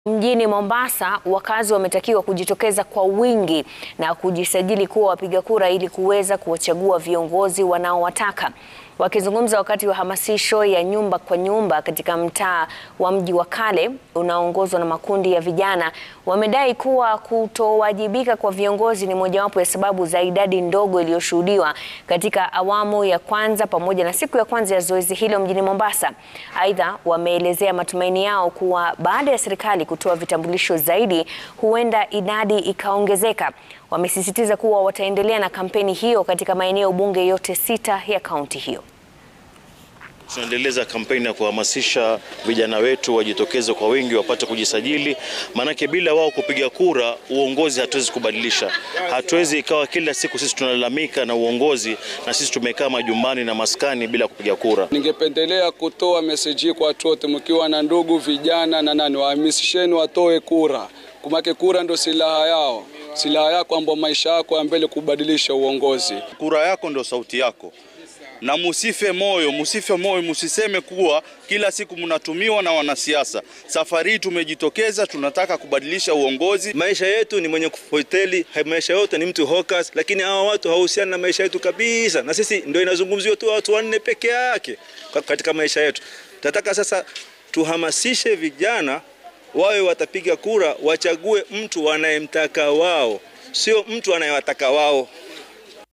Mjini Mombasa, wakazi wametakiwa kujitokeza kwa wingi na kujisajili kuwa wapiga kura ili kuweza kuwachagua viongozi wanaowataka. Wakizungumza wakati wa hamasisho ya nyumba kwa nyumba katika mtaa wa Mji wa Kale unaoongozwa na makundi ya vijana, wamedai kuwa kutowajibika kwa viongozi ni mojawapo ya sababu za idadi ndogo iliyoshuhudiwa katika awamu ya kwanza pamoja na siku ya kwanza ya zoezi hilo mjini Mombasa. Aidha, wameelezea matumaini yao kuwa baada ya serikali kutoa vitambulisho zaidi, huenda idadi ikaongezeka. Wamesisitiza kuwa wataendelea na kampeni hiyo katika maeneo bunge yote sita ya kaunti hiyo. Tunaendeleza kampeni ya kuhamasisha vijana wetu wajitokeze kwa wingi wapate kujisajili, maanake bila wao kupiga kura uongozi hatuwezi kubadilisha. Hatuwezi ikawa kila siku sisi tunalalamika na uongozi na sisi tumekaa majumbani na maskani bila kupiga kura. Ningependelea kutoa meseji kwa watu wote, mkiwa na ndugu vijana na nani, wahamasisheni watoe kura, kumake kura ndo silaha yao, silaha yako ambayo maisha yako ya mbele kubadilisha uongozi. Kura yako ndo sauti yako na musife moyo, musife moyo, musiseme kuwa kila siku mnatumiwa na wanasiasa. Safari hii tumejitokeza, tunataka kubadilisha uongozi. Maisha yetu ni mwenye kufoteli, maisha yote ni mtu hokas, lakini hawa watu hawahusiani na maisha yetu kabisa, na sisi ndio inazungumziwa tu watu wanne peke yake katika maisha yetu. Tunataka sasa tuhamasishe vijana wawe watapiga kura, wachague mtu wanayemtaka wao, sio mtu anayewataka wao.